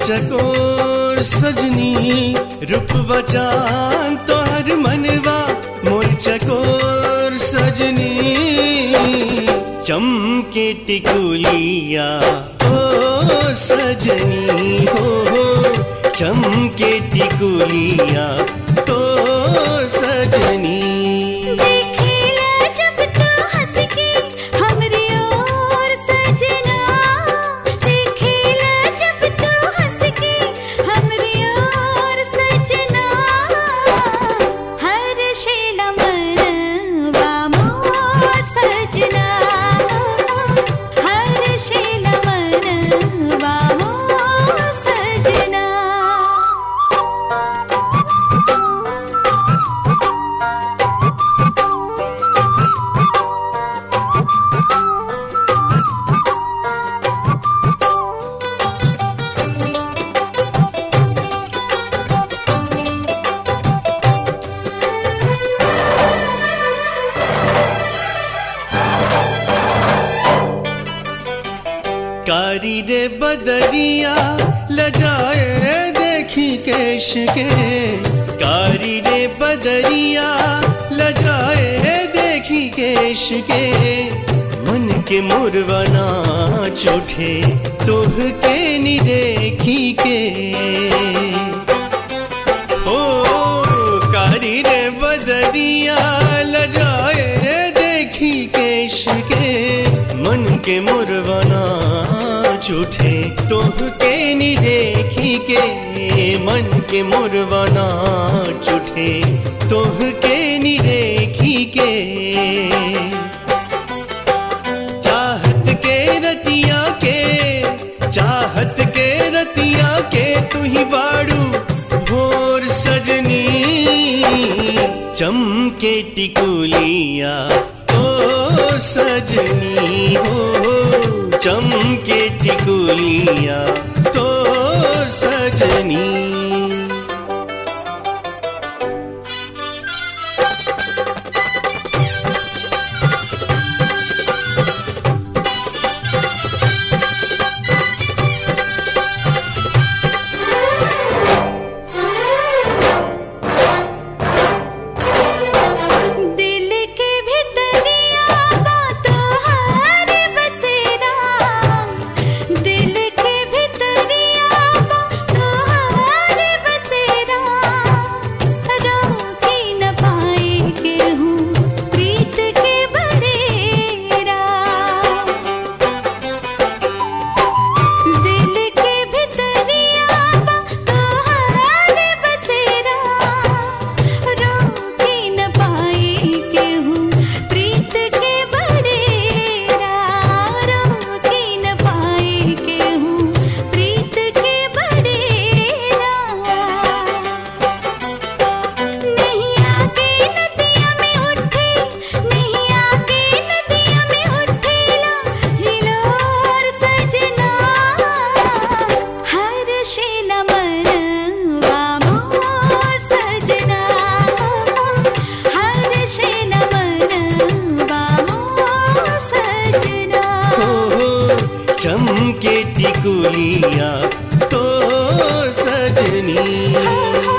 चकोर सजनी रूप बचान तोहर मनवा मोर चकोर सजनी चमके टिकुलिया ओ सजनी हो हो चमके टिकुलिया तो सजनी देखिला जब तू हंस के हमरी ओर सजना देखिला जब तू हंस के हमरी ओर सजना हर शेला मनवा मोर सजना हर शेला मनवा मोर सजना कारी रे बदरिया लजाए देखी केश के कारी रे बदरिया लजाए देखी केश के मन के मुरवना चोठे तुह के नी देखी के ओ कारी रे बदरिया लजाए देखी केश के मन के मुरवना चूठे तोह के नी देखी के मन के मुरवना चूठे तोह के नी देखी के चाहत के रतिया के चाहत के रतिया के तू ही बाड़ू भोर सजनी चमके टिकुलिया ओ सजनी हो चमके टिकुलिया तो सजनी दिल के भितरिया बातों हर बसेरा दिल के भितरिया बातों हर बसेरा रोकी न पाए के हूँ प्रीत के बरेरा दिल के भितरिया तोहार बसेरा रोकी न पाई के हूँ प्रीत के बरेरा रोकी न पाई के हूँ प्रीत के बरेरा नहीं आके नदिया में उठे नहीं आके नदिया में उठेला हिलोर सजना हर शेला मनवा मोर सजना हर शेला मनवा मोर सजना हो चमके टिकुलिया तो सजनी